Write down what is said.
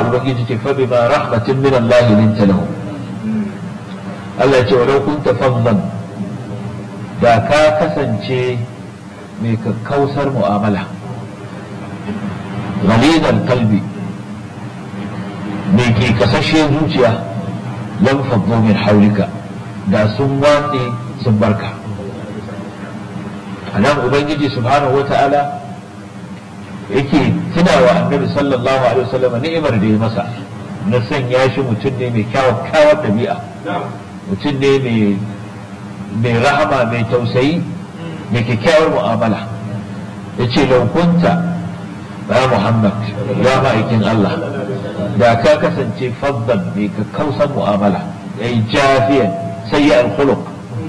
ubangiji ce fa bima rahmatin min Allah linta lahu Allah ya ce walau kunta faddan da ka kasance mai kakkausar mu'amala ghalidan kalbi mai ke kasashe zuciya lam faddu min haulika da sun watse sun barka anan ubangiji subhanahu wata'ala yake tunawa annabi sallallahu alaihi wasallam ni'imar da ya masa na sanya shi mutum ne mai kyawar dabi'a mutum ne mai rahama mai tausayi mai kyakkyawar mu'amala ya ce laukunta ya muhammad ya ma'aikin allah da ka kasance faddan mai kakkausan mu'amala ya yi jafiyan sai ya alkhuluk